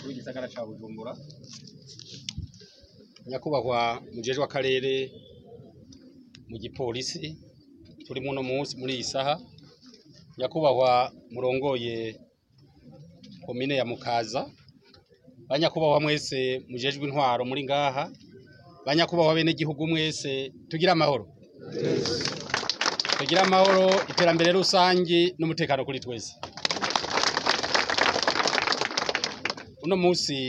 mukuru w'igisagara ca Bujumbura nyakubahwa mujejwe w'akarere mu gipolisi turi muno munsi muri iyi saha nyakubahwa murongoye komine ya Mukaza banyakubahwa mwese mujejwe intwaro muri ngaha banyakubahwa bene gihugu mwese tugira amahoro tugira amahoro iterambere rusangi n'umutekano kuri twese uno munsi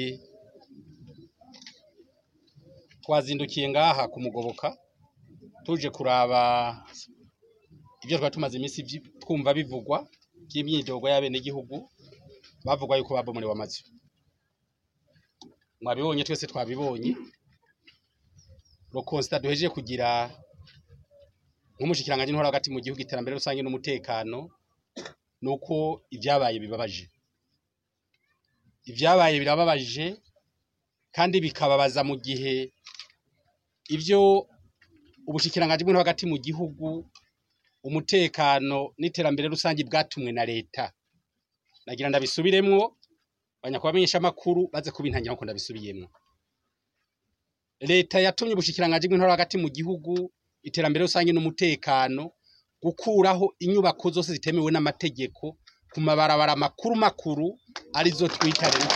twazindukiye ngaha kumugoboka tuje kuraba ibyo twari tumaze iminsi vyi- twumva bivugwa by'imyidogo y'abenegihugu bavugwa yuko babomorewe amazu mwabibonye twese twabibonye rokonsita duhejeje kugira nk'umushikiranganji ntwara hagati mu gihugu iterambere rusange n'umutekano nuko ibyabaye bibabaje ibyabaye birababaje kandi bikababaza mu gihe ibyo ubushikiranganji bw'intwaro hagati mu gihugu umutekano n'iterambere rusange bwatumwe na leta nagira ndabisubiremwo banyakubahwa abamenyeshamakuru baze kubintangira nkuko ndabisubiyemwo leta yatumye ubushikiranganji bw'intwaro hagati mu gihugu iterambere rusange n'umutekano gukuraho inyubako zose zitemewe n'amategeko ku mabarabara makuru makuru arizo twita rero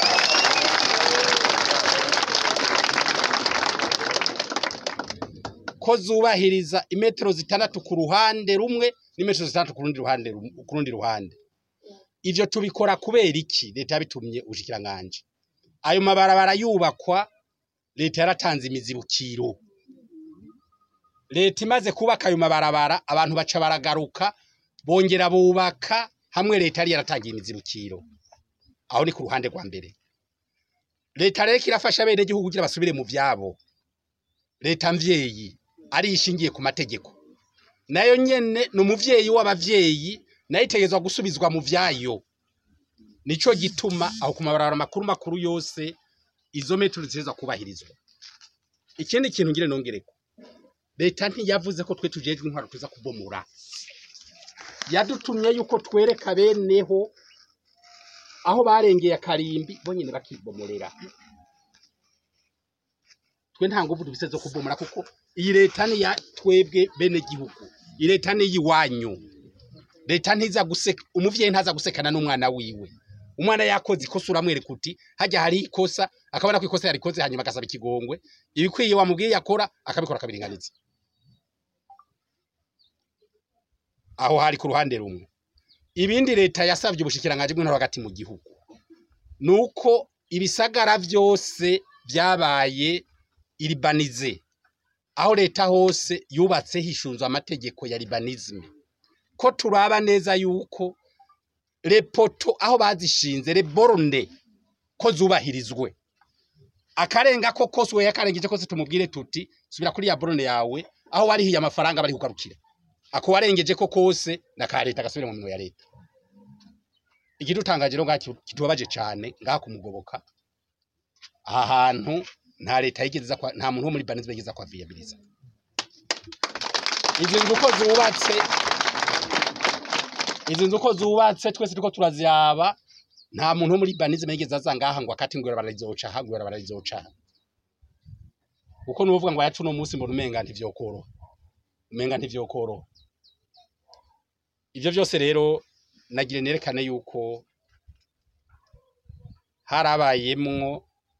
ko zubahiriza imetero zitandatu ku ruhande rumwe n'imetero zitandatu ku rundi ruhande rum- ku rundi ruhande ivyo tubikora kubera iki leta yabitumye ubushikiranganji ayo mabarabara yubakwa leta yaratanze imizibukiro leta imaze kubaka ayo mabarabara abantu baca baragaruka bongera bubaka hamwe leta yari yaratangiye imizibukiro aho ni ku ruhande rwa mbere leta rero irafasha bene gihugu kugira basubire mu vyabo leta mvyeyi ari ishingiye ku mategeko nayo nyene ni umuvyeyi w'abavyeyi nayo itegerezwa gusubizwa mu vyayo nico gituma aho ku mabarabara makuru makuru yose izo metero ziteza kubahirizwa ikindi kintu ngire nongereko leta ntiyavuze ko twe tujejwe intwaro tuza kubomora yadutumye yuko twereka beneho aho barengeye akarimbi bo nyene bakibomorera twe nta nguvu dufise zo kubomora kuko iyi leta ni ya twebwe bene gihugu iyi leta ni yiwanyu leta ntiza guseka umuvyeyi ntaza gusekana n'umwana wiwe umwana yakoze ikosa uramwereka uti hajya hari ikosa akabona ko ikosa yarikoze hanyuma agasaba ikigongwe ibikwiye wamubwiye yakora akabikora akabiringaniza aho hari ku ruhande rumwe ibindi leta yasabye ubushikiranganji bw'intwaro hagati mu gihugu nuko ibisagara vyose vyabaye iribanize aho leta hose yubatse hishunzwe amategeko ya libanisme ko turaba neza yuko repoto aho bazishinze reborne ko zubahirizwe akarenga ko kose we yakarengeje kose tumubwire tuti subira kuri ya borone yawe aho warihiye amafaranga bari kugarukira ako warengeje ko kose na ka leta gasubire mu minwe ya leta ikidutangaje rero ngaha kitubabaje cane ngaha kumugoboka aha hantu nta leta yigeze iza kwa- nta muntu wo muri banizme yigeze kwa viabiliza izi nzu uko zubatse izi nzu uko zubatse twese turiko turaziraba nta muntu wo muri banizme yigeze aza ngaha ngo akati ngo bararizoca aha ngo bararizoca aha kuko nuvuga ngo yacu no munsi mbona umenga ntivyokoroha umenga ntivyokoroha ivyo vyose rero nagire nerekane yuko harabayemwo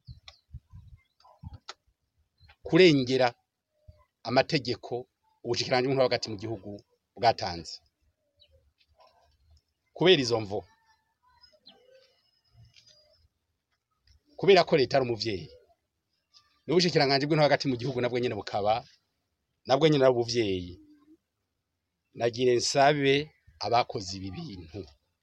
kurengera amategeko ubushikiranganji bw'intwaro hagati mu gihugu bwatanze kubera izo mvo kubera ko leta ari umuvyeyi n'ubushikiranganji bw'intwaro hagati mu gihugu nabwo nyene bukaba nabwo nyene ari ubuvyeyi nagire nsabe abakoze ibi bintu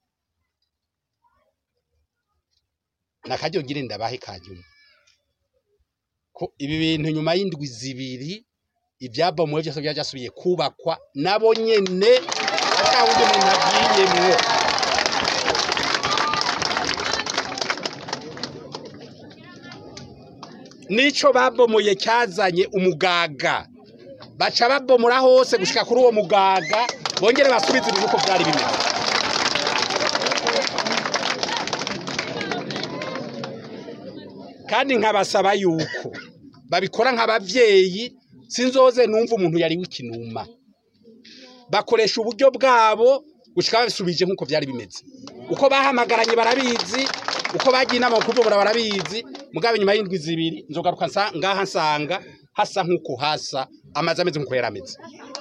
nakaryo ngire ndabahe kanyuma ko ibi bintu nyuma y'indwi zibiri ibyabomowe byose byajasubiye kubakwa nabo nyene ata wundi muntu agiyemwo nico babomoye cyazanye umugaga baca babomora hose gushika kuri uwo mugaga bongere basubize ibintu uko byari bimeze kandi nkabasaba yuko babikora nk'abavyeyi sinzoze numva umuntu yari w'ikinuma bakoresha uburyo bwabo gushika babisubije nk'uko vyari bimeze uko bahamagaranye barabizi uko bagiye inama mu kuvugura barabizi mugabo inyuma y'indwi zibiri nzogaruka nsa- ngaha nsanga hasa nk'uko hasa amazi ameze nk'uko yari ameze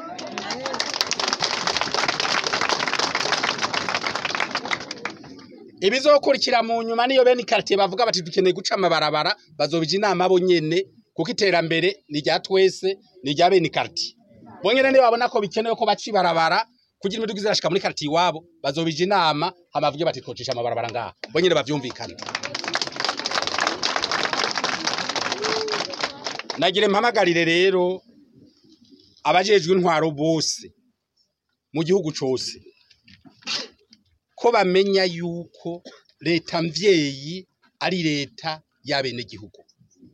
ibizokurikira mu nyuma niyo bene ikaritiye bavuga bati dukeneye guca amabarabara bazobija inama bo nyene kuko iterambere ni rya twese ni rya bene ikaritiye bonyene niyo babona ko bikenewe ko baca ibarabara kugira imiduga izirashika muri karitiye iwabo bazobija inama hama bavuge bati twocisha amabarabara ngaha bonyene bavyumvikane nagire mpamagarire rero abajejwe intwaro bose mu gihugu cose ko bamenya yuko leta mvyeyi ari leta y'abenegihugu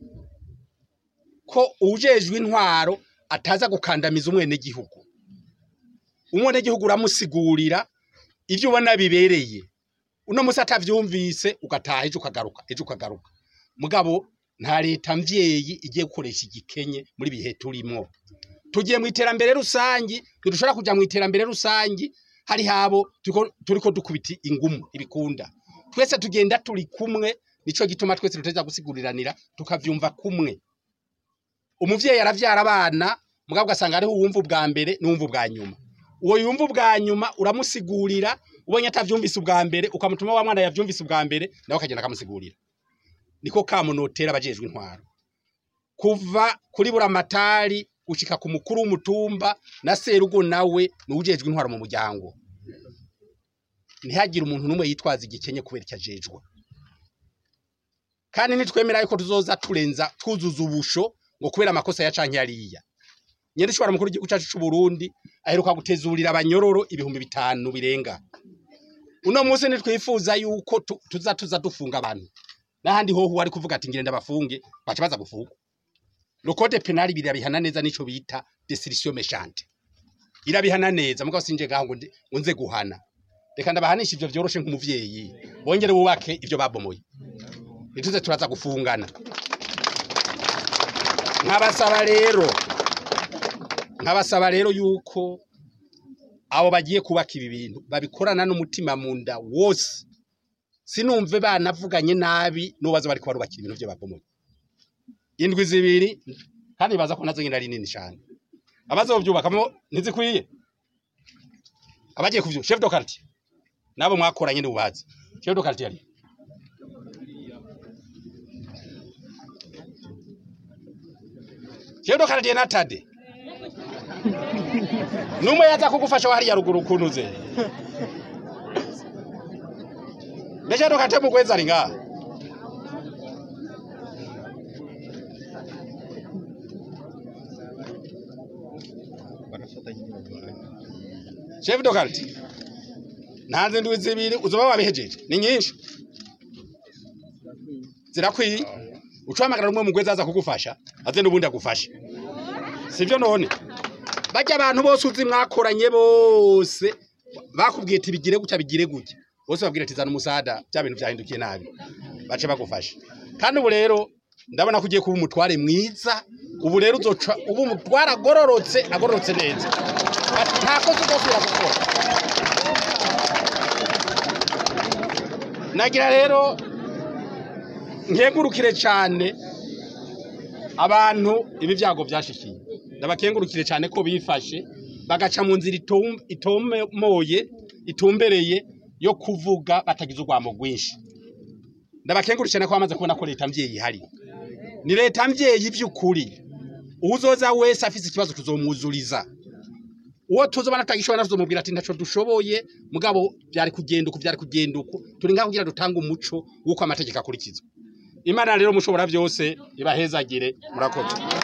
ko ujejwe intwaro ataza gukandamiza umwenegihugu umwenegihugu uramusigurira ivyo ubona bibereye uno musi atavyumvise ugataha ejo ukagaruka ejo ukagaruka mugabo nta leta mvyeyi igiye gukoresha igikenye muri bihe turimwo tugiye mu iterambere rusangi ntidushobora kuja mu iterambere rusangi hari habo turiko- turiko dukubita ingumu ibikunda twese tugenda turi kumwe nico gituma twese tuteza gusiguriranira tukavyumva kumwe umuvyeyi aravyara abana mugabo ugasanga hariho uwumva ubwa mbere n'uwumva ubwa nyuma uwo yumva ubwa nyuma uramusigurira ubonye atavyumvise ubwa mbere ukamutuma wa mwana yavyumvise ubwa mbere nawe akagenda akamusigurira niko kamunotera abajejwe intwaro kuva kuri buramatari gushika ku mukuru w'umutumba na serugo nawe n'ujejwe intwaro mu muryango ntihagire umuntu n'umwe yitwaza igikenye kubera icyo ajejwe kandi nitwemera yuko tuzoza turenza twuzuza ubusho ngo kubera amakosa ya canke yariya nyene ishobora mukuru w'igihugu cacu c'u Burundi aheruka gutezurira abanyororo ibihumbi bitanu birenga uno munsi nitwifuza yuko tu- tuza tuza dufunga abantu n'ahandi hoho wari kuvuga ati ngire ndabafunge baca baza gufungwa le code penal birabihana neza nico bita destruction méchante irabihana neza mugabo sinje gaho ngo ndi- ngo nze guhana reka ndabahanisha ivyo vyoroshe nk'umuvyeyi bongere bubake ivyo babomoye nituze turaza gufungana nkabasaba rero nkabasaba rero yuko abo bagiye kubaka ibi bintu babikorana n'umutima mu nda wose sinumve banavuganye nabi n'ubaza bariko barubakira ibintu vyo babomoye indwi zibiri kandi baza ko nazo nyine ari nini cyane abazovyubakamo ntizikwiye abagiye kuvyo chef de quartier nabo mwakoranye n'ubazi chef de quartier ari chef de quartier natade numwe yaza kugufasha wahariya ruguru kunuze Chef de quartier mukwezi ari ngaha chef de quartier ntanze ndwi zibiri uzoba wabihejeje ni nyinshi zirakwiye ucamagara umwe mugwezi aza kugufasha aze n'ubundi agufashe sivyo none bajya abantu bose uzi mwakoranye bose bakubwiye ati bigire gutya bigire gutya bose babwira ati zana umusada bya bintu byahindukiye nabi bace bagufasha kandi ubu rero ndabona ko ugiye kuba umutware mwiza ubu rero uzoca uba umutware agororotse agororotse neza nta kosa uzosubira gukora nagira rero nkengurukire cyane abantu ibi byago byashikiye ndabakengurukire cyane ko bifashe bagaca mu nzira itum- itomoye itumbereye yo kuvuga batagize urwamo rwinshi ndabakengurukire cyane ko bamaze kubona ko leta mvyeyi ihari ni leta mvyeyi by'ukuri uwuzoza wese afise ikibazo tuzomwuzuriza uwo tuzobana tutagishobora tuzomubwira ati ntaco dushoboye mugabo byari kugenda uku byari kugenda uku turi ngaho kugira dutange umuco w'uko amategeko akurikizwa imana rero mushobora byose ibahezagire murakoze